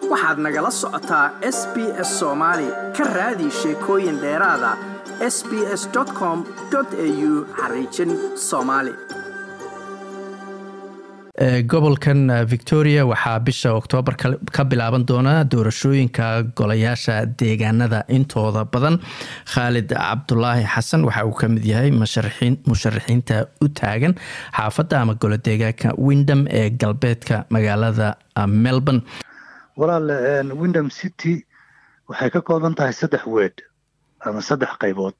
waxaad nagala socotaa s b s soomaali ka raadi sheekooyin dheeraada s b s com au xariijin soomaali gobolkan victoria waxaa bisha oktoobar ka bilaaban doona doorashooyinka golayaasha deegaanada intooda badan khaalid cabdulaahi xasan waxa uu kamid yahay musharaxiinta u taagan xaafadda ama golo deegaanka windham ee galbeedka magaalada melbourne walaal windham city waxay ka kooban tahay saddex weed ama saddex qaybood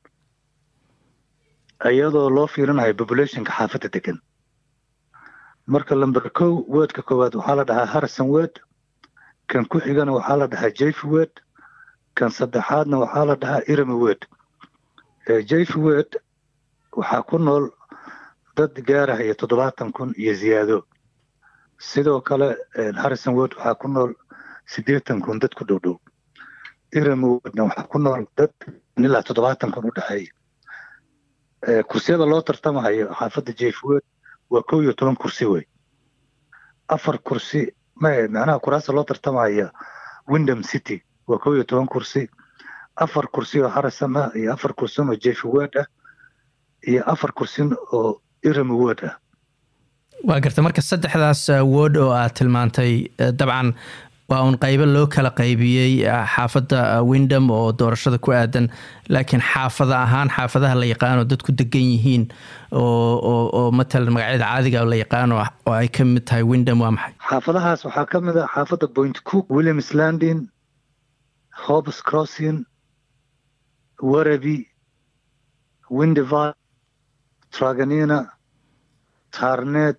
iyadoo loo fiirinayo populationka xaafadda degan marka lamber kow weedka koowaad waxaa la dhahaa harrison wed kan ku xigana waxaa la dhahaa jayf wed kan saddexaadna waxaa la dhahaa irami wed jayf wed waxaa ku nool dad gaarahaya toddobaatan kun iyo ziyaado sidoo kale harrison wed waxaa ku nool siddeetan kun dad ku dhow dhow irami wedna waxaa ku nool dad ilaa toddobaatan kun u dhexeeya kursiyada loo tartamahayo xaafadda jayf wed waa kow iyo toban kursi wey afar kursi macnaha kuraasta loo tartamaya windham city waa kow iyo toban kursi afar kursi oo harrison ah iyo afar kursin oo jeffy word ah iyo afar kursin oo irami word ah waa garta marka saddexdaas word oo aad tilmaantay dabcan waa uun qaybo loo kala qaybiyey xaafadda windham oo doorashada ku aadan laakiin xaafada ahaan xaafadaha la yaqaano dadku degan yihiin oo matalan magacyada caadiga la yaqaano oo ay ka mid tahay windham waa maxay xaafadahaas waxaa ka mid ah xaafadda point cook williams landin hobs crossing waraby windiva traganina tarnet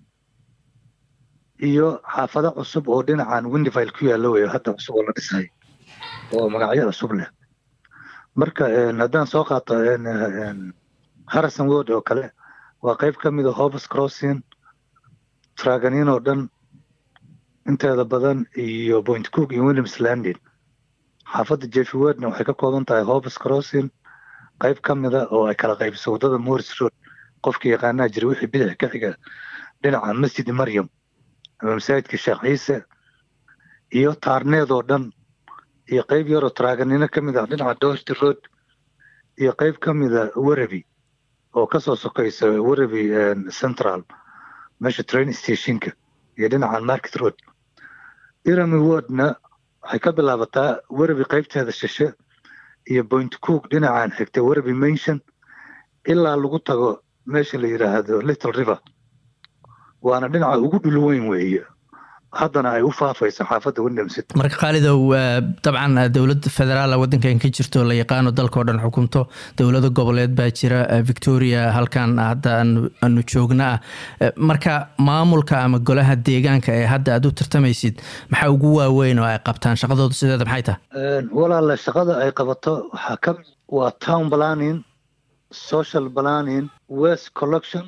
iyo xaafado cusub oo dhinacan windivile ku yaalla weyo hadda cusub oo la dhisay oo magacyo cusub leh marka haddaan soo qaato harrison word oo kale waa qayb ka mid a hobs crossing traganin oo dhan inteeda badan iyo point cook iyo williams landin xaafadda jeffy wordna waxay ka kooban tahay hobs crossing qayb ka mida oo ay kala qaybiso waddada morris road qofkii yaqaanaa jira wixii bidix ka xiga dhinaca masjid maryam ama masaajidka sheekh ciise iyo taarneed oo dhan iyo qayb yaroo traaganino ka mid ah dhinaca dorty road iyo qayb ka mida waraby oo kasoo sokaysa waraby central meesha train stationka iyo dhinaca market road irami wordna waxay ka bilaabataa waraby qaybteeda shishe iyo point cook dhinacan xigta waraby mention ilaa lagu tago meesha la yidhaahdo little river waana dhinaca ugu dhul weyn weeye haddana ay u faafayso xaafadda windham city marka khaalidow dabcan dowlad federaala waddankan ka jirto la yaqaano dalka o dhan xukunto dowlado goboleed baa jira victoria halkan hadda aanu joogna ah marka maamulka ama golaha deegaanka ee hadda aad u tartamaysid maxaa ugu waaweyn oo ay qabtaan shaqadooda sideeda maxay tahay walaale shaqada ay qabato waxaa ka waa town planning social planning west collection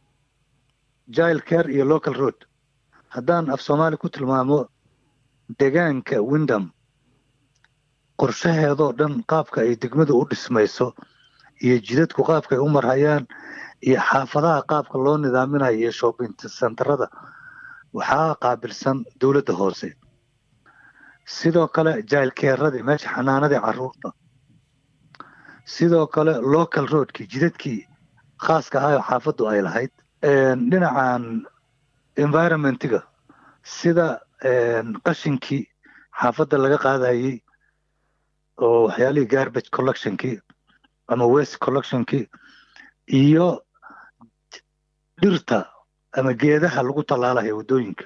jile care iyo local road haddaan af soomaali ku tilmaamo degaanka windham qorshaheedoo dhan qaabka ay degmadu u dhismayso iyo jidadku qaabka ay u marhayaan iyo xaafadaha qaabka loo nidaaminayo iyo shopping centerada waxaa qaabilsan dowladda hoose sidoo kale jile careradii meesha xanaanadii caruurta sidoo kale local roadkii jidadkii khaaska ahayoo xaafaddu ay lahayd dhinacan environmentiga sida qashinkii xaafadda laga qaadayey oo waxyaalihii garbage collectionkii ama west collectionkii iyo dhirta ama geedaha lagu tallaalayo waddooyinka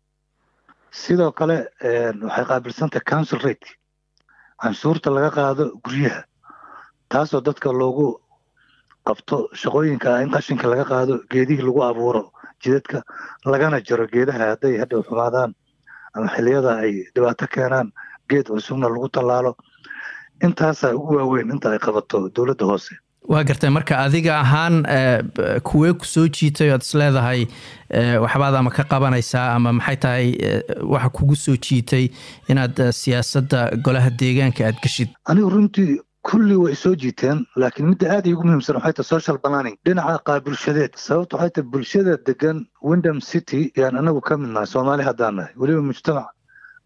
sidoo kale waxay qaabilsantahay council rate canshuurta laga qaado guryaha taasoo dadka loogu qabto shaqooyinka in qashinka laga qaado geedihii lagu abuuro jidadka lagana jaro geedaha hadday hadhow xumaadaan ama xiliyada ay dhibaato keenaan geed cusubna lagu tallaalo intaasaa ugu waaweyn inta ay qabato dowladda hoose waa gartay marka adiga ahaan kuwee ku soo jiitay oad isleedahay waxbaad ama ka qabanaysaa ama maxay tahay waxa kugu soo jiitay inaad siyaasadda golaha deegaanka aad geshid anigu runtii kulli way soo jiiteen laakiin midda aad iigu muhiimsan waxay tahay social planning dhinaca qaabulshadeed sababta waxay tahay bulshada degan windham city yaan anagu ka mid nahay soomaali haddaan nahay weliba mujtamac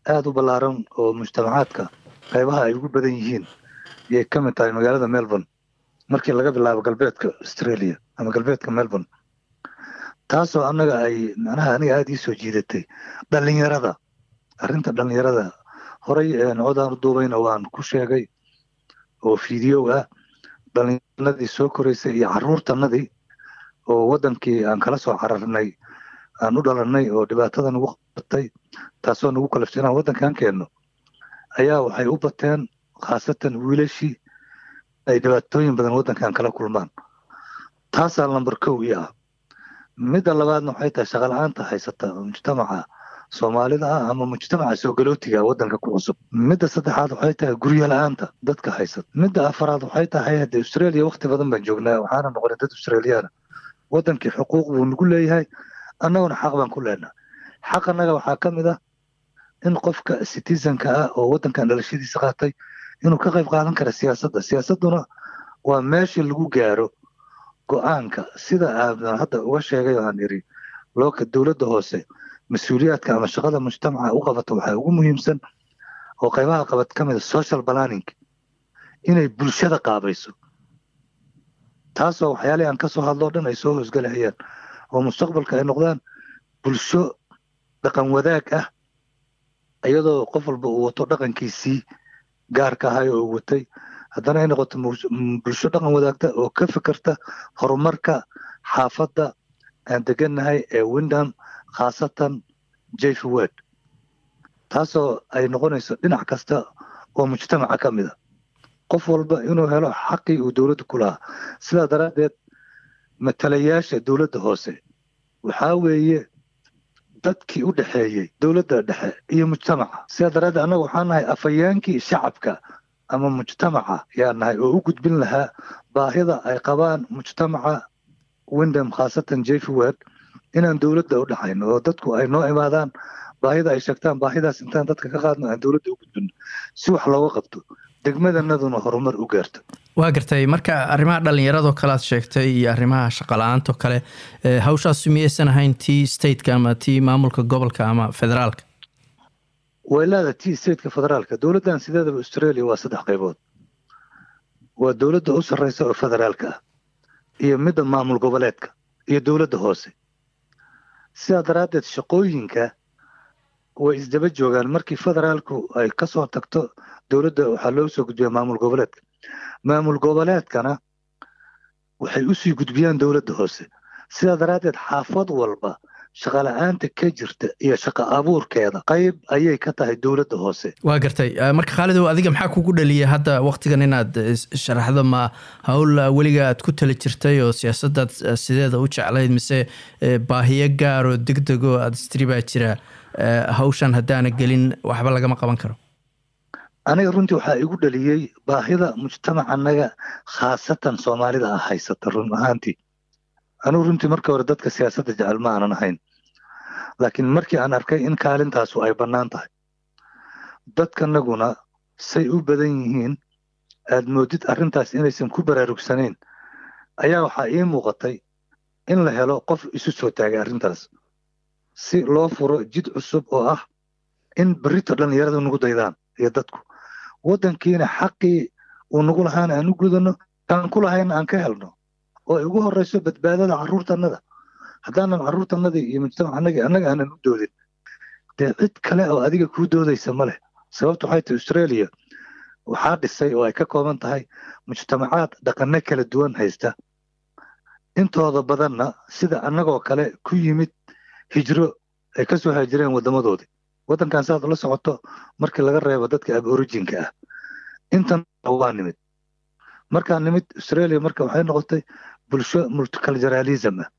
aada u ballaaran oo mujtamacaadka qaybaha ay ugu badan yihiin ayay ka mid tahay magaalada melbourne markii laga bilaabo galbeedka australia ama galbeedka melbourne taasoo annaga ay macnaha aniga aada ii soo jiidatay dhallinyarada arrinta dhallinyarada horay codaan u duubayna waan ku sheegay oo fideow ah dhallinyaranadii soo koraysay iyo carruurtanadii oo waddankii aan kala soo cararnay aan u dhalannay oo dhibaatada nagu qabatay taasoo nagu kalafta inaan waddankan keenno ayaa waxay u bateen khaasatan wiilashii ay dhibaatooyin badan waddankan kala kulmaan taasaa lambar kow ii ah midda labaadna waxay tahay shaqala-aanta haysata mujtamaca soomaalida ah ama mujtamaca soo galootiga waddanka ku cusub midda saddexaad waxay tahay guryo la-aanta dadka haysata midda afaraad waxay tahay hadde australia wakti badan baan joognaa waxaana noqonay dad australiyaana waddankii xuquuq buu nagu leeyahay annaguna xaq baan ku leenaha xaq annaga waxaa ka mid ah in qofka citizenka ah oo waddankan dhalashadiisa qaatay inuu ka qayb qaadan kara siyaasadda siyaasadduna waa meeshii lagu gaaro go-aanka sida aadan hadda uga sheegay oo aan iri looka dowladda hoose mas-uuliyaadka ama shaqada mujtamaca u qabato waxaa ugu muhiimsan oo qaybaha qabad ka mida social planning inay bulshada qaabayso taasoo waxyaalihii aan ka soo hadloo dhan ay soo hoosgalahayaan oo mustaqbalka ay noqdaan bulsho dhaqan wadaag ah iyadoo qof walba uu wato dhaqankiisii gaarka ahay oo uu watay haddana ay noqoto bulsho dhaqan wadaagta oo ka fikirta horumarka xaafadda aan degannahay ee windham khaasatan jefwed taasoo ay noqonayso dhinac kasta oo mujtamaca ka mid a qof walba inuu helo xaqii uu dowladda ku lahaa sidaa daraaddeed matalayaasha dowladda hoose waxaa weeye dadkii u dhexeeyey dowladda dhexe iyo mujtamaca sidaa daraaddeed annaga waxaa nahay afhayeenkii shacabka ama mujtamaca yaa nahay oo u gudbin lahaa baahida ay qabaan mujtamaca windham khaasatan jefwed inaan dowladda u dhexayno oo dadku ay noo imaadaan baahida ay sheegtaan baahidaas intaan dadka ka qaadno aan dowladda u gudbino si wax looga qabto degmadanaduna horumar u gaarto waa gartay marka arrimaha dhallinyaradoo kale aad sheegtay iyo arrimaha shaqala-aanto kale hawshaasu miyaysan ahayn tii stateka ama tii maamulka gobolka ama federaalka way leedahay tii stateka federaalka dowladdan sideedaba australia waa saddex qaybood waa dowladda u sarreysa oo federaalka ah iyo midda maamul goboleedka iyo dowladda hoose sidaa daraaddeed shaqooyinka way isdaba joogaan markii federaalku ay ka soo tagto dowladda waxaa loo soo gudbiyaa maamul goboleedka maamul goboleedkana waxay usii gudbiyaan dowladda hoose sidaa daraaddeed xaafad walba shaqala-aanta ka jirta iyo shaqa abuurkeeda qayb ayay ka tahay dowladda hoose waa gartay marka khaalidow adiga maxaa kugu dhaliyay hadda waktigan inaad sharaxdo ma howl weliga aad ku tali jirtay oo siyaasaddaad sideeda u jeclayd mise baahiyo gaar oo deg degoo aada istiri baa jira hawshan haddaana gelin waxba lagama qaban karo aniga runtii waxaa igu dhaliyey baahida mujtamacanaga khaasatan soomaalida ah haysata run ahaantii anugu runtii markii hore dadka siyaasadda jecel ma aanan ahayn laakiin markii aan arkay in kaalintaasu ay bannaan tahay dadkanaguna say u badan yihiin aad moodid arrintaas inaysan ku baraarugsanayn ayaa waxaa ii muuqatay in la helo qof isu soo taagay arrintaas si loo furo jid cusub oo ah in berrito dhallinyarada nagu daydaan iyo dadku waddankiina xaqii uu nagu lahaana aan u gudano kaan ku lahayna aan ka helno oo ay ugu horreyso badbaadada carruurtannada haddaanan carruurtannadii iyo mujtamacanagii annaga aanan u doodin dee cid kale oo adiga kuu doodaysa ma leh sababtu waxay tahay australia waxaa dhisay oo ay ka kooban tahay mujtamacaad dhaqanno kala duwan haysta intooda badanna sida annagoo kale ku yimid hijro ay ka soo haajireen waddamadoodii waddankan saad ula socoto markii laga reebo dadka ab orijinka ah intan waa nimid markaa nimid australia marka waxay noqotay bulsho multiculturalism ah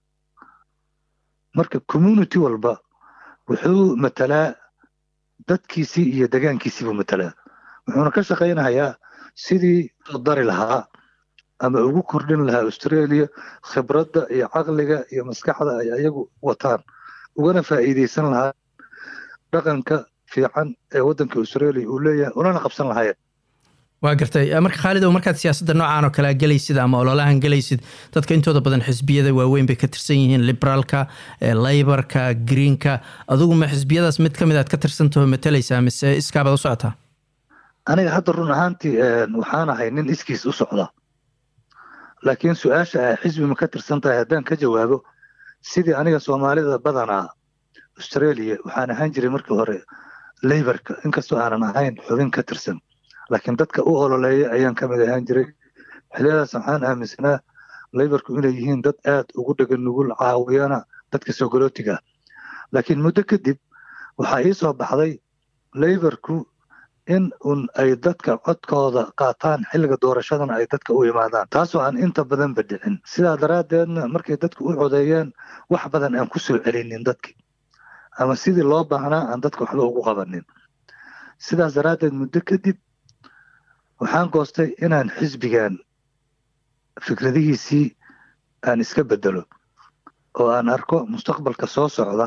marka community walba wuxuu matalaa dadkiisii iyo degaankiisii buu matalaa wuxuuna ka shaqaynayaa sidii u dari lahaa ama ugu kordhin lahaa australia khibradda iyo caqliga iyo maskaxda ay ayagu wataan ugana faa'iidaysan lahaa dhaqanka fiican ee waddanka australia uu leeyahay unana qabsan lahaayeen waa gartay marka khaalid ow markaad siyaasadda noocaan oo kalea gelaysid ama ololahan gelaysid dadka intooda badan xisbiyada waaweyn bay ka tirsan yihiin liberaalka layborka greenka adugu ma xisbiyadaas mid ka mid aad ka tirsantaho matalaysaa mise iskaabaad u socotaa aniga hadda run ahaantii waxaan ahay nin iskiis u socda laakiin su-aasha a xisbi ma ka tirsan tahay haddaan ka jawaabo sidii aniga soomaalida badanaa australia waxaan ahaan jiray markii hore layborka inkastoo aanan ahayn xubin ka tirsan laakiin dadka u ololeeya ayaan ka mid ahaan jiray xiliyadaas waxaan aaminsanaa layborku inay yihiin dad aad ugu dhegan nugul caawiyana dadka sogolootiga laakiin muddo kadib waxaa ii soo baxday layborku in un ay dadka codkooda qaataan xilliga doorashadana ay dadka u imaadaan taasoo aan inta badanba dhicin sidaa daraaddeedna markay dadku u codeeyeen wax badan aan ku soo celinin dadkii ama sidii loo baahnaa aan dadka waxba ugu qabanin sidaas daraaddeed muddo kadib waxaan goostay inaan xisbigan fikradihiisii aan iska bedelo oo aan arko mustaqbalka soo socda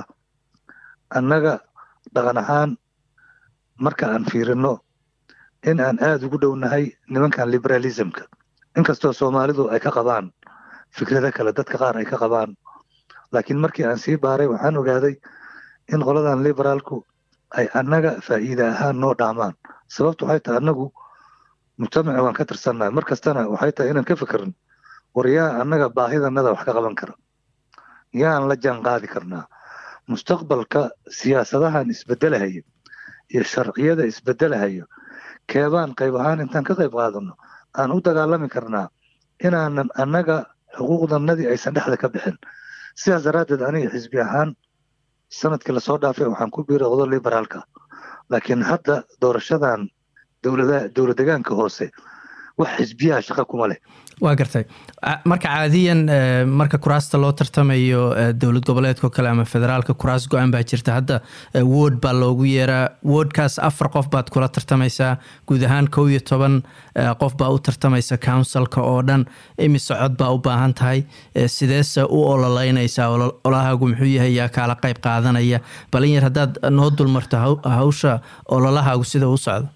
annaga dhaqan ahaan marka aan fiirino in aan aada ugu dhownahay nimankan liberalismka inkastoo soomaalidu ay ka qabaan fikrado kale dadka qaar ay ka qabaan laakiin markii aan sii baaray waxaan ogaaday in qoladan liberaalku ay annaga faa'iida ahaan noo dhaamaan sababtu waxay tahay annagu mujtamaci waan ka tirsannahay mar kastana waxay tahay inaan ka fikirin war yaa annaga baahidanada wax ka qaban kara yaan la jaan qaadi karnaa mustaqbalka siyaasadahan isbedelahaya iyo sharciyada isbedelahayo keebaan qayb ahaan intaan ka qayb qaadano aan u dagaalami karnaa inaanan annaga xuquuqdanadii aysan dhexda ka bixin sidaas daraaddeed aniga xisbi ahaan sanadkii lasoo dhaafay waxaan ku biiray odo liberaalka laakiin hadda doorashadan dowlad degaanka hoose wax xisbiyaha shaqa kuma leh waa gartay marka caadiyan marka kuraasta loo tartamayo dowlad goboleedkao kale ama federaalka kuraas go-aan baa jirta hadda word baa loogu yeeraa wordkaas afar qof baad kula tartamaysaa guud ahaan kow iyo toban qof baa u tartamaysa counsilka oo dhan imise cod baa u baahan tahay sideese u ololeynaysaa ololahaagu muxuu yahay yaa kaala qayb qaadanaya balin yar haddaad noo dulmarto hawsha ololahaagu sida u socdo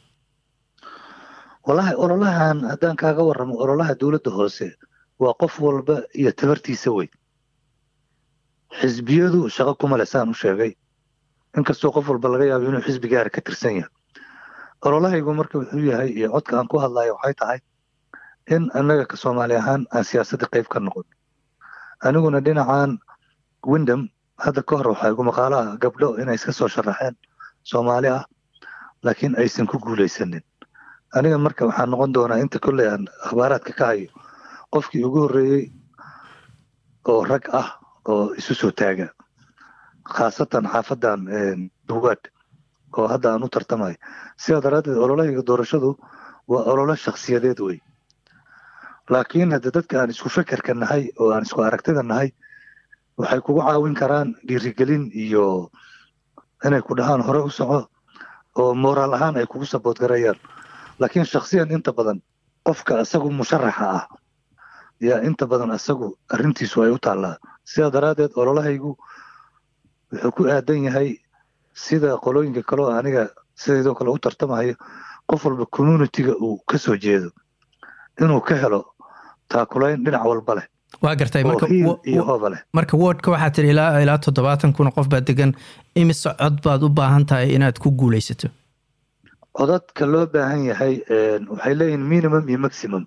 walahi ololahan haddaan kaaga warramo ololaha dowladda hoose waa qof walba iyo tabartiisa wey xisbiyadu shaqo kuma leh saan u sheegay inkastoo qof walba laga yaabo inuu xisbi gaara ka tirsan yahay ololahaygu marka wuxuu yahay iyo codka aan ku hadlayo waxay tahay in annaga ka soomaali ahaan aan siyaasadda qayb ka noqon aniguna dhinacan windham hadda ka hor waxaa igu maqaalo ah gabdho inay iska soo sharaxeen soomaali ah laakiin aysan ku guulaysanin aniga marka waxaa noqon doonaa inta kolley aan akhbaaraadka ka hayo qofkii ugu horreeyey oo rag ah oo isu soo taaga khaasatan xaafadan duwaad oo hadda aan u tartamayo sidaa daraaddeed ololahayga doorashadu waa ololo shakhsiyadeed wey laakiin hadda dadka aan isku fekerka nahay oo aan isku aragtida nahay waxay kugu caawin karaan dhiirigelin iyo inay ku dhahaan hore u soco oo moraal ahaan ay kugu sabood garayaan laakiin shaksiyan inta badan qofka isagu musharaxa ah yaa inta badan isagu arrintiisu ay u taallaa sidaa daraaddeed ololahaygu wuxuu ku aadan yahay sida qolooyinka kaleo aniga sidaydoo kale u tartamayo qof walba communitiga uu ka soo jeedo inuu ka helo taakulayn dhinac walba leh waa gartay iyo hooba leh marka wordka waxaa tiri ilaa ilaa toddobaatan kun qof baa degan imise cod baad u baahan tahay inaad ku guulaysato codadka loo baahan yahay waxay leeyihin minimum iyo maximum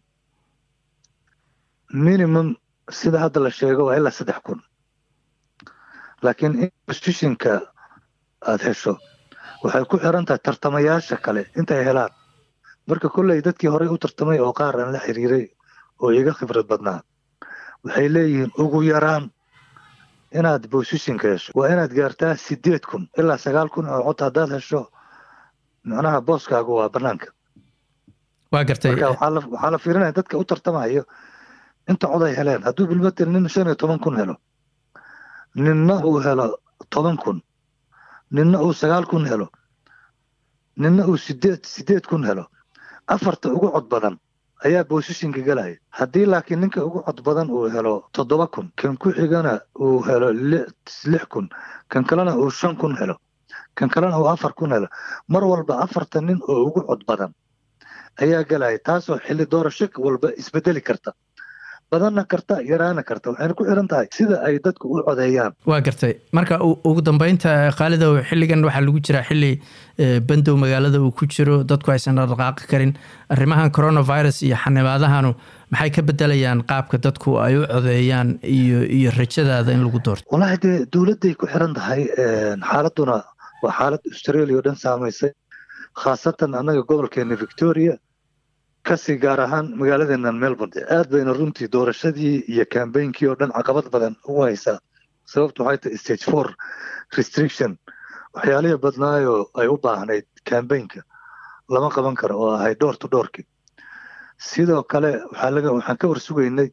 minimum sida hadda la sheego waa ilaa saddex kun laakiin in constitutionka aada hesho waxay ku xiran tahay tartamayaasha kale intay helaan marka kolley dadkii horey u tartamay oo qaar aan la xiriiray oo iga khibrad badnaa waxay leeyihiin ugu yaraan inaad positionka hesho waa inaad gaartaa sideed kun ilaa sagaal kun oo cod haddaad hesho macnaha booskaagu waa banaanka waa gartay marka waxaa la fiirinaya dadka u tartamayo inta cod ay heleen hadduu bilmatel nin shan iyo toban kun helo ninna uu helo toban kun ninna uu sagaal kun helo ninna uu sideed sideed kun helo afarta ugu cod badan ayaa bosishinka gelaya haddii laakiin ninka ugu cod badan uu helo toddoba kun kan ku xigana uu helo lix kun kan kalena uu shan kun helo kan kalena uu afar kun helo mar walba afarta nin oo ugu cod badan ayaa galaya taasoo xilli doorasho walba isbedeli karta badanna karta yaraana karta waxayna ku xiran tahay sida ay dadku u codeeyaan waa gartay marka ugu dambeynta khaalidow xilligan waxaa lagu jiraa xilli bandow magaalada uu ku jiro dadku aysan dhaqdhaqaaqi karin arrimahan coronavirus iyo xanibaadahanu maxay ka bedelayaan qaabka dadku ay u codeeyaan iyo iyo rajadaada in lagu doorto wallaahi dee dowladday ku xiran tahay xaaladuna waa xaalad australia oo dhan saamaysay khaasatan annaga gobolkeena victoria kasii gaar ahaan magaaladeena melbourne aad bayna runtii doorashadii iyo cambainkii oo dhan caqabad badan ugu haysaa sababtu waxay tahay stage four restriction waxyaalihii badnaayoo ay u baahnayd cambainka lama qaban karo oo ahay door to doorki sidoo kale waxaa laga waxaan ka warsugaynay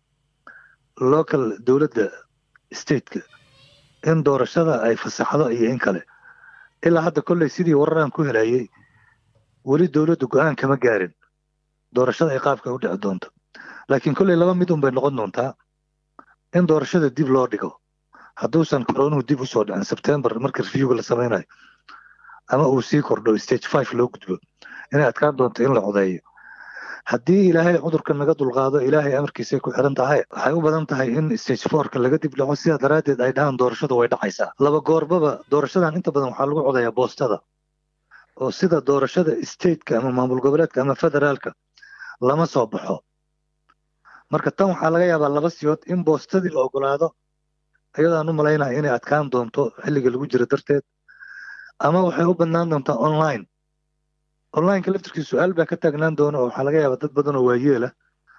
local dowladda stateka in doorashada ay fasaxdo iyo in kale ilaa hadda kolley sidii wararaan ku helayay weli dowladdu go-aan kama gaarin doorashada ay qaabka u dhici doonto laakiin kolley laba mid un bay noqon doontaa in doorashada dib loo dhigo hadduusan koronuhu dib usoo dhicin sebtembar marka reviewga la samaynayo ama uu sii kordho stage five loo gudbo inay adkaan doonto in la codeeyo haddii ilaahay cudurka naga dulqaado ilaahay amarkiisay ku xiran tahay waxay u badan tahay in stage fourka laga dib dhaco sidaa daraaddeed ay dhahaan doorashadu way dhacaysaa laba goorbaba doorashadan inta badan waxaa lagu codeeyaa boostada oo sida doorashada stateka ama maamul goboleedka ama federaalka lama soo baxo marka tan waxaa laga yaabaa laba siyood in boostadii la ogolaado iyadaan u malaynaya inay adkaan doonto xilliga lagu jiro darteed ama waxay u badnaan doontaa online onlineka laftirkii su-aal baa ka taagnaan doona oo waxaa laga yaabaa dad badan oo waayeela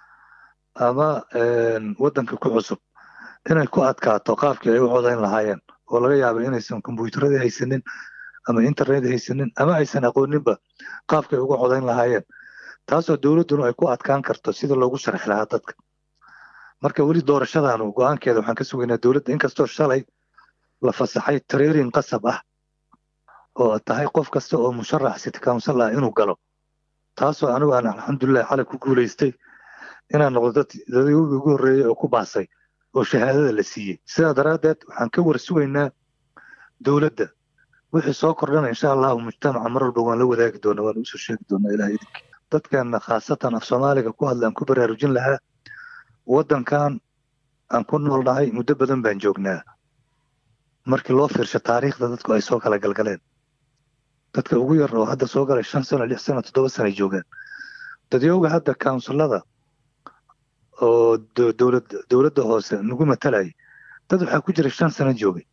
ama waddanka ku cusub inay ku adkaato qaabkii ay u codayn lahaayeen oo laga yaaba inaysan kombyuutarada haysanin ama internet haysanin ama aysan aqooninba qaabkay uga codayn lahaayeen taasoo dowladduna ay ku adkaan karto sida loogu sharxi lahaa dadka marka weli doorashadaanu go-aankeeda waxaan ka sugaynaa dowladda inkastoo shalay la fasaxay trairin qasab ah oo tahay qof kasta oo musharax city council ah inuu galo taasoo anigu aan alxamdulilah xalay ku guulaystay inaan noqdo dad dadii ugu horreeyey oo ku baasay oo shahaadada la siiyey sidaa daraaddeed waxaan ka war sugaynaa dowladda wixii soo kordhana insha allahu mujtamaca mar walba waan la wadaagi doonaa waan usoo sheegi doonaa ilaah idinkii dadkan khaasatan af soomaaliga ku hadla aan ku baraarujin lahaa waddankan aan ku noolnahay muddo badan baan joognaa markii loo fiirsho taariikhda dadku ay soo kala galgaleen dadka ugu yar oo hadda soo galay shan sano lix sano toddoba sano ay joogaan dadyowga hadda kaunsilada oo dowlad dowladda hoose nagu matalayay dad waxaa ku jira shan sano joogay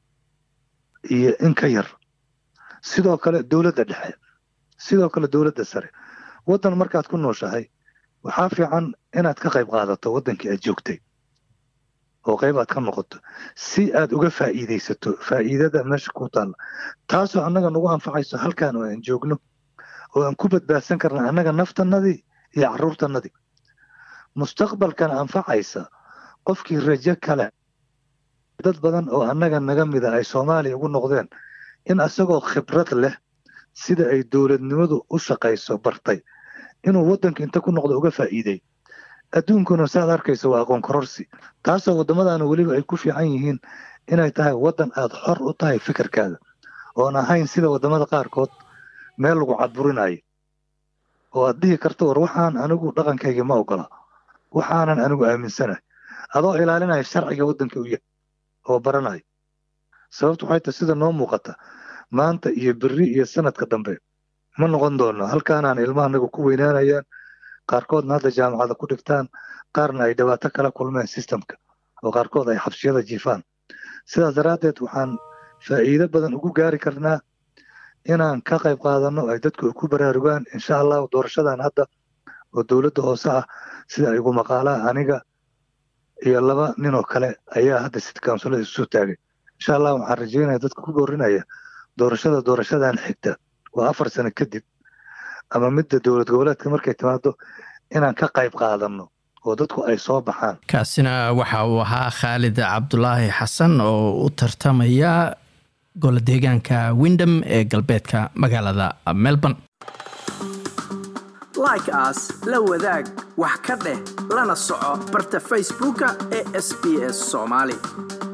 iyo in ka yar sidoo kale dowladda dhexe sidoo kale dowladda sare waddan markaad ku nooshahay waxaa fiican inaad ka qayb qaadato waddankii aad joogtay oo qayb aad ka noqoto si aad uga faa'iidaysato faa'iidada meesha ku taalla taasoo annaga nagu anfacayso halkaan oo aan joogno oo aan ku badbaadsan karna annaga naftannadii iyo carruurtannadii mustaqbalkana anfacaysa qofkii rajo kale dad badan oo annaga naga mida ay soomaaliya ugu noqdeen in isagoo khibrad leh sida ay dowladnimadu u shaqayso bartay inuu waddanka inta ku noqdo uga faa'iiday adduunkuna saaad arkayso waa aqoon kororsi taasoo waddamadaana weliba ay ku fiican yihiin inay tahay waddan aad xor u tahay fikirkaada oon ahayn sida waddamada qaarkood meel lagu cadburinayo oo aad dhihi karto war waxaan anigu dhaqankayga ma ogola waxaanan anigu aaminsanahay adoo ilaalinaya sharciga waddanka u yahay oo baranayo sababtu waxay tahay sida noo muuqata maanta iyo berri iyo sanadka dambe ma noqon doono halkaanaan ilmahanagu ku weynaanayaan qaarkoodna hadda jaamacada ku dhigtaan qaarna ay dhibaato kala kulmeen sistemka oo qaarkood ay xabsiyada jiifaan sidaas daraaddeed waxaan faa'iido badan ugu gaari karnaa inaan ka qayb qaadanno ay dadku ku baraarugaan insha allahu doorashadan hadda oo dowladda hoose ah sida ay ugu maqaalaa aniga iyo laba nin oo kale ayaa hadda city councilada isu taagay insha allah waxaan rajeynaya dadka ku boorinaya doorashada doorashadan xigta waa afar sano kadib ama midda dowlad goboleedka markay timaado inaan ka qayb qaadanno oo dadku ay soo baxaan kaasina waxa uu ahaa khaalid cabdulaahi xasan oo u tartamaya golo deegaanka windham ee galbeedka magaalada melbourne like aas la wadaag wax ka dheh lana soco barta facebooka ee sb s soomaali